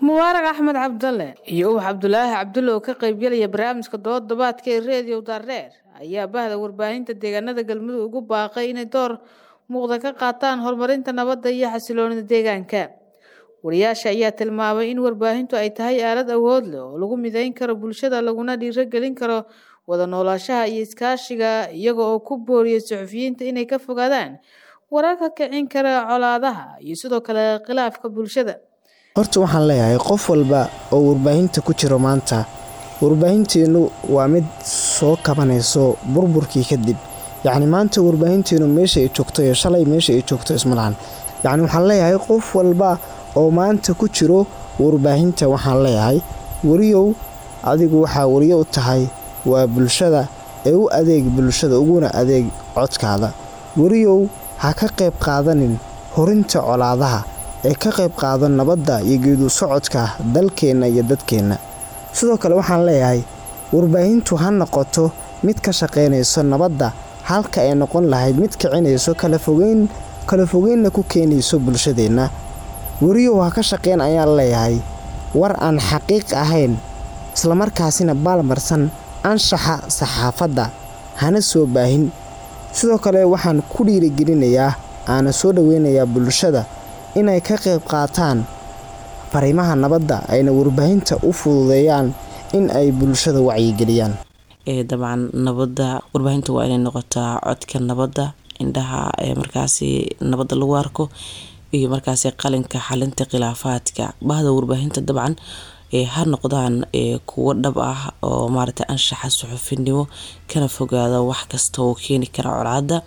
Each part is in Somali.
mubaarag axmed cabdalle iyo ubax cabdulaahi cabdulle oo ka qaybgelaya barnaamijka dooddobaadka ee reediyo daarreer ayaa bahda warbaahinta deegaanada galmudug ugu baaqay inay door muuqda ka qaataan horumarinta nabadda iyo xasiloonida deegaanka wariyaasha ayaa tilmaamay in warbaahintu ay tahay aalad awood leh oo lagu mideyn karo bulshada laguna dhiirogelin karo wada noolaashaha iyo iskaashiga iyaga oo ku booriyay suxufiyiinta inay ka fogaadaan wararka kicin kara colaadaha iyo sidoo kale khilaafka bulshada horta waxaan leeyahay qof walba oo warbaahinta ku jiro maanta warbaahinteenu waa mid soo kabanayso burburkii kadib yacni maanta warbaahinteenu meesha ay joogto iyo shalay meesha ay joogto ismalahan yacni waxaan leeyahay qof walba oo maanta ku jiro warbaahinta waxaan leeyahay weriyow adigu waxaa weriyo u tahay waa bulshada ee u adeeg bulshada uguna adeeg codkaada weriyow ha ka qayb qaadanin horinta colaadaha ee ka qayb qaado nabadda iyo geedu socodka dalkeenna iyo dadkeenna sidoo kale waxaan leeyahay warbaahintu ha noqoto mid ka shaqaynayso nabadda halka ay noqon lahayd mid kicinayso kalafogeyn kala fogeynna ku keenayso bulshadeenna weriyow ha ka shaqayn ayaan leeyahay war aan xaqiiq ahayn islamarkaasina baalmarsan anshaxa saxaafadda hana soo baahin sidoo kale waxaan ku dhiirigelinayaa aana soo dhoweynayaa bulshada inay ka qayb qaataan fariimaha nabadda ayna warbaahinta u fududeeyaan in ay bulshada wacyigeliyaan dabcan nabadda warbaahinta waa inay noqotaa codka nabadda indhaha markaasi nabadda lagu arko iyo markaasi qalinka xalinta khilaafaadka bahda warbaahinta dabcan ha noqdaan kuwo dhab ah oo maarata anshaxa suxufinimo kana fogaada wax kasta oo keeni kara colaada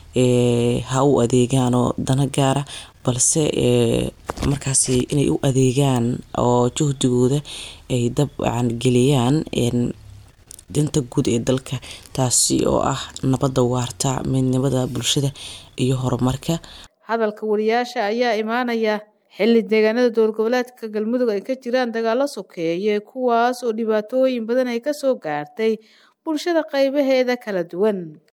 ha u adeegaanoo dana gaara balse markaasi inay u adeegaan oo juhdigooda ay dabcan geliyaan danta guud ee dalka taasi oo ah nabadda waarta midnimada bulshada iyo horumarka hadalka wariyaasha ayaa imaanaya xilli deegaanada dowlad goboleedka galmudug ay ka jiraan dagaalo sokeeye kuwaas oo dhibaatooyin badan ay kasoo gaartay bulshada qaybaheeda kala duwan